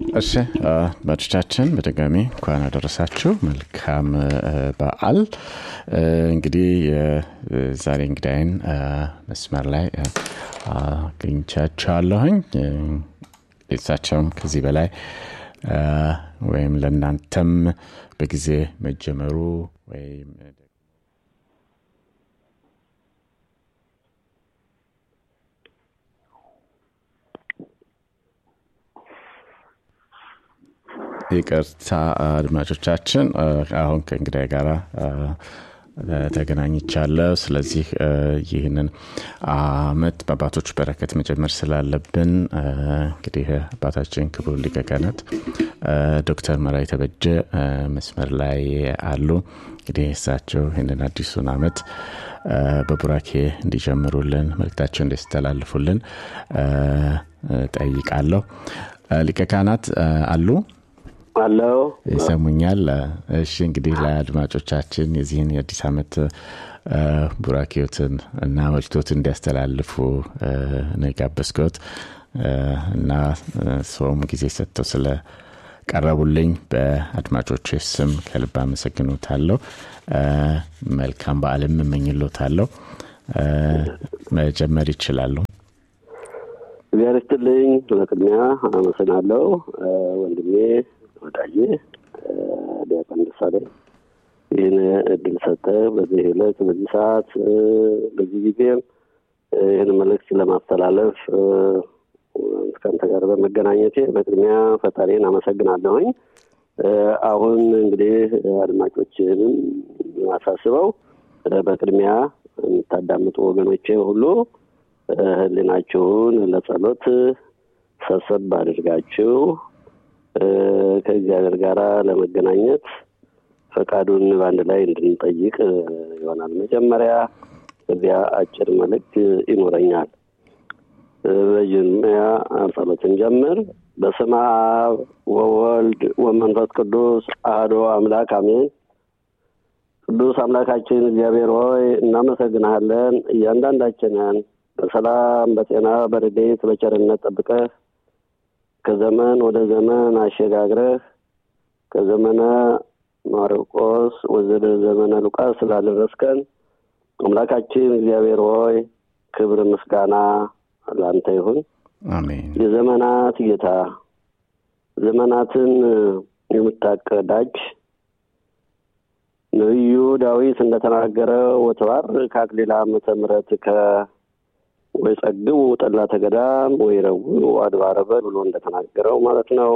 እሺ አድማጮቻችን በድጋሚ እንኳን አደረሳችሁ መልካም በዓል እንግዲህ የዛሬ እንግዳይን መስመር ላይ አግኝቻቸዋለሁኝ እሳቸውም ከዚህ በላይ ወይም ለእናንተም በጊዜ መጀመሩ ወይም ይቅርታ አድማጮቻችን አሁን ከእንግዳይ ጋር ተገናኝቻለሁ ስለዚህ ይህንን አመት በአባቶች በረከት መጀመር ስላለብን እንግዲህ አባታችን ክቡር ሊቀ ካህናት ዶክተር መራዊ ተበጀ መስመር ላይ አሉ እንግዲህ እሳቸው ይህንን አዲሱን አመት በቡራኬ እንዲጀምሩልን መልክታቸው እንዲያስተላልፉልን ጠይቃለሁ ሊቀ ካህናት አሉ አለው ይሰሙኛል እሺ እንግዲህ ለአድማጮቻችን የዚህን የአዲስ ዓመት ቡራኬዎትን እና መልክቶት እንዲያስተላልፉ ነው የጋበዝኩት እና ሰውም ጊዜ ሰጥተው ስለ ቀረቡልኝ በአድማጮች ስም ከልብ አመሰግኖታለሁ መልካም በአለም እመኝሎታለሁ መጀመር ይችላሉ እግዚአብሔር ይስጥልኝ በቅድሚያ አመሰግናለሁ ወንድሜ ወዳጄ ዲያቆን ደሳለኝ ይህን እድል ሰጠ በዚህ ዕለት በዚህ ሰዓት በዚህ ጊዜም ይህን መልእክት ለማስተላለፍ ከአንተ ጋር በመገናኘቴ በቅድሚያ ፈጣሪን አመሰግናለሁኝ አሁን እንግዲህ አድማጮችንም አሳስበው በቅድሚያ የምታዳምጡ ወገኖቼ ሁሉ ህሊናችሁን ለጸሎት ሰብሰብ አድርጋችሁ ከእግዚአብሔር ጋር ለመገናኘት ፈቃዱን በአንድ ላይ እንድንጠይቅ ይሆናል መጀመሪያ እዚያ አጭር መልእክት ይኖረኛል በጅምያ ጸሎትን ጀምር በስመ አብ ወወልድ ወመንፈስ ቅዱስ አህዶ አምላክ አሜን ቅዱስ አምላካችን እግዚአብሔር ሆይ እናመሰግናለን እያንዳንዳችንን በሰላም በጤና በርዴት በቸርነት ጠብቀህ ከዘመን ወደ ዘመን አሸጋግረህ ከዘመነ ማርቆስ ወደ ዘመነ ሉቃስ ስላደረስከን አምላካችን እግዚአብሔር ሆይ ክብር ምስጋና ለአንተ ይሁን አሜን የዘመናት ጌታ ዘመናትን የምታቀዳጅ ነቢዩ ዳዊት እንደተናገረ ወተባርክ አክሊለ ዓመተ ምሕረት ከ ወይ ጸግቡ ጠላተ ገዳም ወይ ረውዑ አድባረ በል ብሎ እንደተናገረው ማለት ነው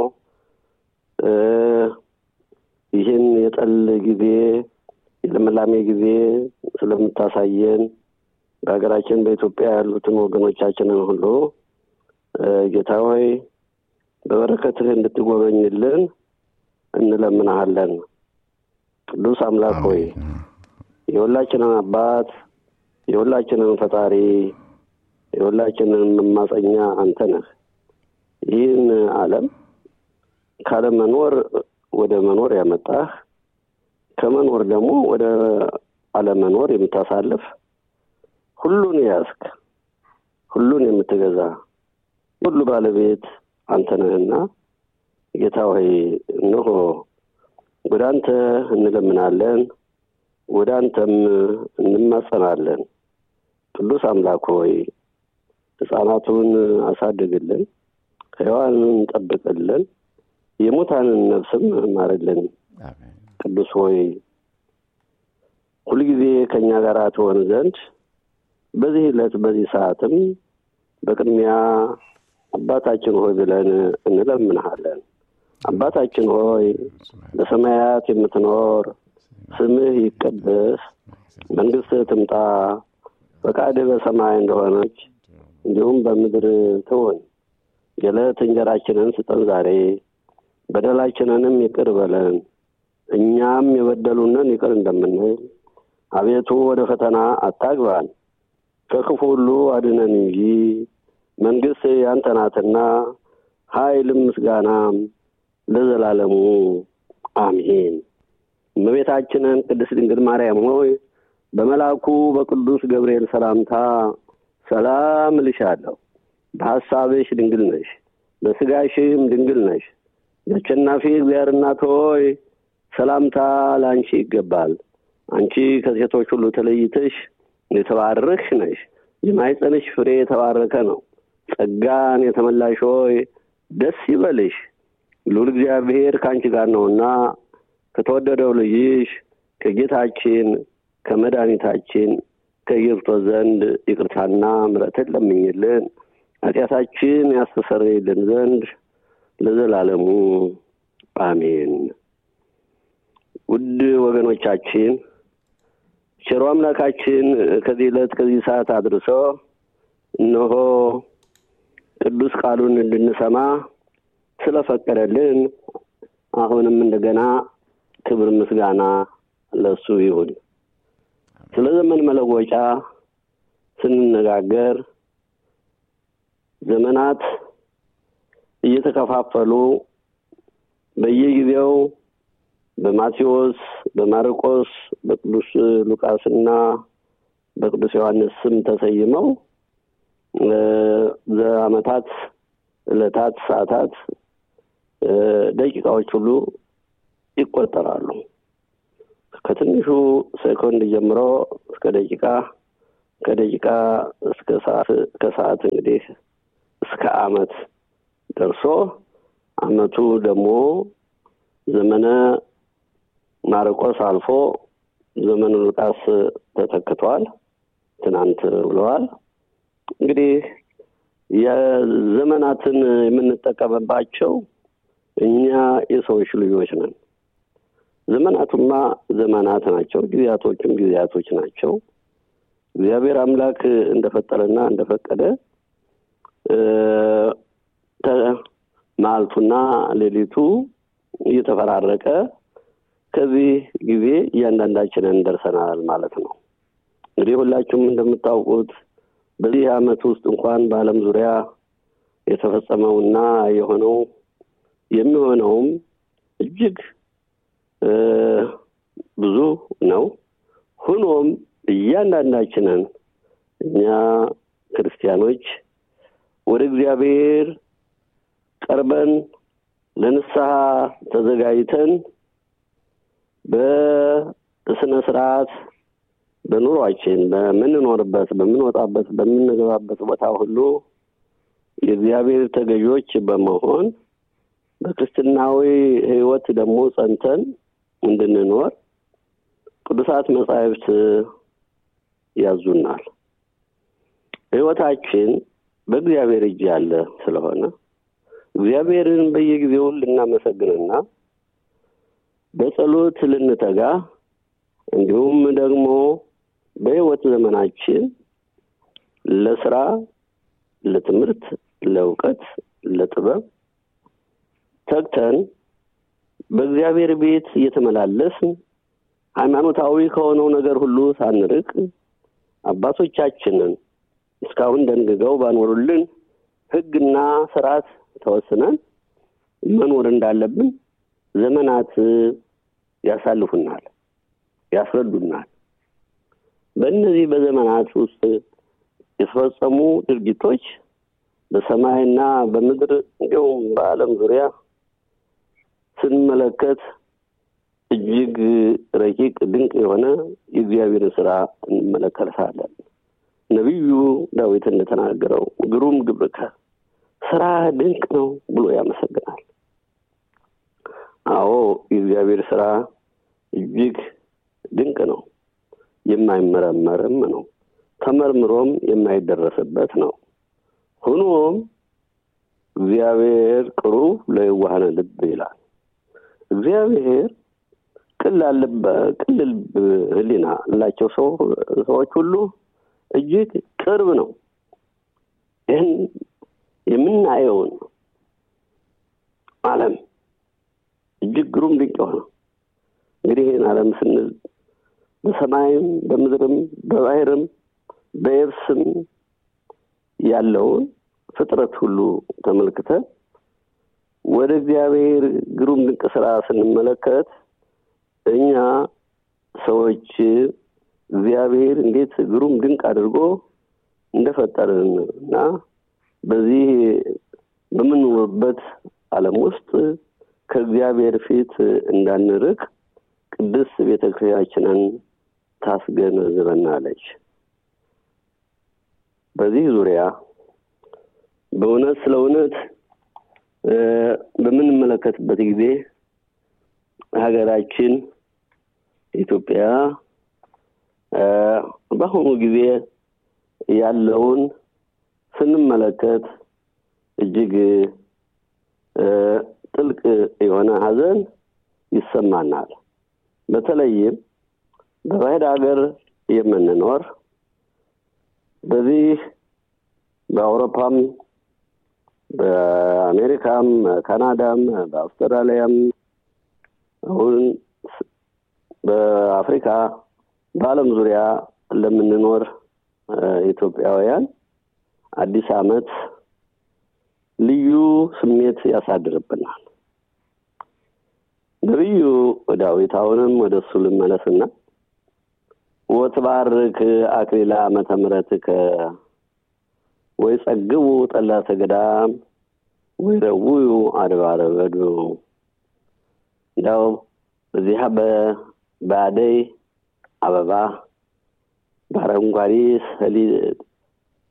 ይህን የጠል ጊዜ የልምላሜ ጊዜ ስለምታሳየን በሀገራችን በኢትዮጵያ ያሉትን ወገኖቻችንን ሁሉ ጌታ ሆይ በበረከትህ እንድትጎበኝልን እንለምናሃለን ቅዱስ አምላክ ሆይ የሁላችንን አባት የሁላችንን ፈጣሪ የሁላችንን መማፀኛ አንተ ነህ ይህን አለም ካለመኖር ወደ መኖር ያመጣህ ከመኖር ደግሞ ወደ አለመኖር የምታሳልፍ ሁሉን ያዝክ ሁሉን የምትገዛ ሁሉ ባለቤት አንተ ነህና ጌታ ሆይ እነሆ ወደ አንተ እንለምናለን ወደ አንተም እንማጸናለን ቅዱስ አምላክ ሆይ ህጻናቱን አሳድግልን ሕያዋንን ጠብቅልን የሙታንን ነፍስም ማርልን ቅዱስ ሆይ ሁልጊዜ ከእኛ ጋር ትሆን ዘንድ በዚህ ዕለት በዚህ ሰዓትም በቅድሚያ አባታችን ሆይ ብለን እንለምንሃለን አባታችን ሆይ በሰማያት የምትኖር ስምህ ይቀደስ መንግስት ትምጣ ፈቃድህ በሰማይ እንደሆነች እንዲሁም በምድር ትሆን የዕለት እንጀራችንን ስጠን ዛሬ በደላችንንም ይቅር በለን እኛም የበደሉንን ይቅር እንደምንል አቤቱ ወደ ፈተና አታግባን ከክፉ ሁሉ አድነን እንጂ መንግስት ያንተ ናትና ኃይልም ምስጋናም ለዘላለሙ አሜን እመቤታችንን ቅድስት ድንግል ማርያም ሆይ በመልአኩ በቅዱስ ገብርኤል ሰላምታ ሰላም እልሻለሁ በሐሳብሽ ድንግል ነሽ በስጋሽም ድንግል ነሽ የአሸናፊ እግዚአብሔር እናት ሆይ ሰላምታ ለአንቺ ይገባል። አንቺ ከሴቶች ሁሉ ተለይተሽ የተባረክሽ ነሽ። የማኅፀንሽ ፍሬ የተባረከ ነው። ጸጋን የተመላሽ ሆይ ደስ ይበልሽ፣ ልዑል እግዚአብሔር ከአንቺ ጋር ነውና ከተወደደው ልጅሽ ከጌታችን ከመድኃኒታችን ከኢየሱስ ዘንድ ይቅርታና ምሕረትን ለምኝልን ኃጢአታችን ያስተሰርይልን ዘንድ ለዘላለሙ አሜን። ውድ ወገኖቻችን ቸሮ አምላካችን ከዚህ ዕለት ከዚህ ሰዓት አድርሶ እነሆ ቅዱስ ቃሉን እንድንሰማ ስለፈቀደልን አሁንም እንደገና ክብር ምስጋና ለሱ ይሁን። ስለ ዘመን መለወጫ ስንነጋገር ዘመናት እየተከፋፈሉ በየጊዜው በማቴዎስ፣ በማርቆስ፣ በቅዱስ ሉቃስና በቅዱስ ዮሐንስ ስም ተሰይመው ዘአመታት፣ ዕለታት፣ ሰዓታት፣ ደቂቃዎች ሁሉ ይቆጠራሉ። ከትንሹ ሴኮንድ ጀምሮ እስከ ደቂቃ ከደቂቃ እስከ ሰዓት ከሰዓት እንግዲህ እስከ አመት ደርሶ አመቱ ደግሞ ዘመነ ማርቆስ አልፎ ዘመነ ሉቃስ ተተክቷል። ትናንት ብለዋል። እንግዲህ የዘመናትን የምንጠቀምባቸው እኛ የሰዎች ልጆች ነን። ዘመናቱማ ዘመናት ናቸው፣ ጊዜያቶችም ጊዜያቶች ናቸው። እግዚአብሔር አምላክ እንደፈጠረና እንደፈቀደ መዓልቱና ሌሊቱ እየተፈራረቀ ከዚህ ጊዜ እያንዳንዳችንን ደርሰናል ማለት ነው። እንግዲህ ሁላችሁም እንደምታውቁት በዚህ ዓመት ውስጥ እንኳን በዓለም ዙሪያ የተፈጸመውና የሆነው የሚሆነውም እጅግ ብዙ ነው። ሆኖም እያንዳንዳችንን እኛ ክርስቲያኖች ወደ እግዚአብሔር ቀርበን ለንስሐ ተዘጋጅተን በስነ ስርዓት በኑሯችን በምንኖርበት፣ በምንወጣበት፣ በምንገባበት ቦታ ሁሉ የእግዚአብሔር ተገዦች በመሆን በክርስትናዊ ሕይወት ደግሞ ጸንተን እንድንኖር ቅዱሳት መጻሕፍት ያዙናል። ሕይወታችን በእግዚአብሔር እጅ ያለ ስለሆነ እግዚአብሔርን በየጊዜው ልናመሰግንና በጸሎት ልንተጋ እንዲሁም ደግሞ በሕይወት ዘመናችን ለስራ፣ ለትምህርት፣ ለእውቀት፣ ለጥበብ ተግተን በእግዚአብሔር ቤት እየተመላለስን ሃይማኖታዊ ከሆነው ነገር ሁሉ ሳንርቅ አባቶቻችንን እስካሁን ደንግገው ባኖሩልን ሕግና ስርዓት ተወስነን መኖር እንዳለብን ዘመናት ያሳልፉናል፣ ያስረዱናል። በእነዚህ በዘመናት ውስጥ የተፈጸሙ ድርጊቶች በሰማይና በምድር እንዲሁም በዓለም ዙሪያ ስንመለከት እጅግ ረቂቅ ድንቅ የሆነ የእግዚአብሔርን ስራ እንመለከታለን። ነቢዩ ዳዊት እንደተናገረው ግሩም ግብርከ ስራ ድንቅ ነው ብሎ ያመሰግናል። አዎ የእግዚአብሔር ስራ እጅግ ድንቅ ነው፣ የማይመረመርም ነው፣ ተመርምሮም የማይደረስበት ነው። ሆኖም እግዚአብሔር ቅሩብ ለየዋሃነ ልብ ይላል። እግዚአብሔር ቅልል ልብ ሕሊና ላቸው ሰዎች ሁሉ እጅግ ቅርብ ነው። ይህን የምናየውን ዓለም እጅግ ግሩም ድንቅ የሆነ እንግዲህ ይህን ዓለም ስንል በሰማይም በምድርም በባህርም በየብስም ያለውን ፍጥረት ሁሉ ተመልክተን ወደ እግዚአብሔር ግሩም ድንቅ ስራ ስንመለከት እኛ ሰዎች እግዚአብሔር እንዴት ግሩም ድንቅ አድርጎ እንደፈጠርን እና በዚህ በምንኖርበት ዓለም ውስጥ ከእግዚአብሔር ፊት እንዳንርቅ ቅድስት ቤተ ክርስቲያናችንን ታስገነዝበናለች። በዚህ ዙሪያ በእውነት ስለ እውነት በምንመለከትበት ጊዜ ሀገራችን ኢትዮጵያ በአሁኑ ጊዜ ያለውን ስንመለከት እጅግ ጥልቅ የሆነ ሐዘን ይሰማናል። በተለይም በባዕድ ሀገር የምንኖር በዚህ በአውሮፓም በአሜሪካም ካናዳም በአውስትራሊያም አሁን በአፍሪካ በዓለም ዙሪያ ለምንኖር ኢትዮጵያውያን አዲስ ዓመት ልዩ ስሜት ያሳድርብናል። ነቢዩ ዳዊት አሁንም ወደ እሱ ልመለስና ወትባርክ አክሊለ ዓመተ ምሕረትከ ወይ ጸግቡ ጠላተ ገዳም ወይ ረውዩ አድባረ በዱ እንዳው በዚህ በአደይ አበባ በአረንጓዴ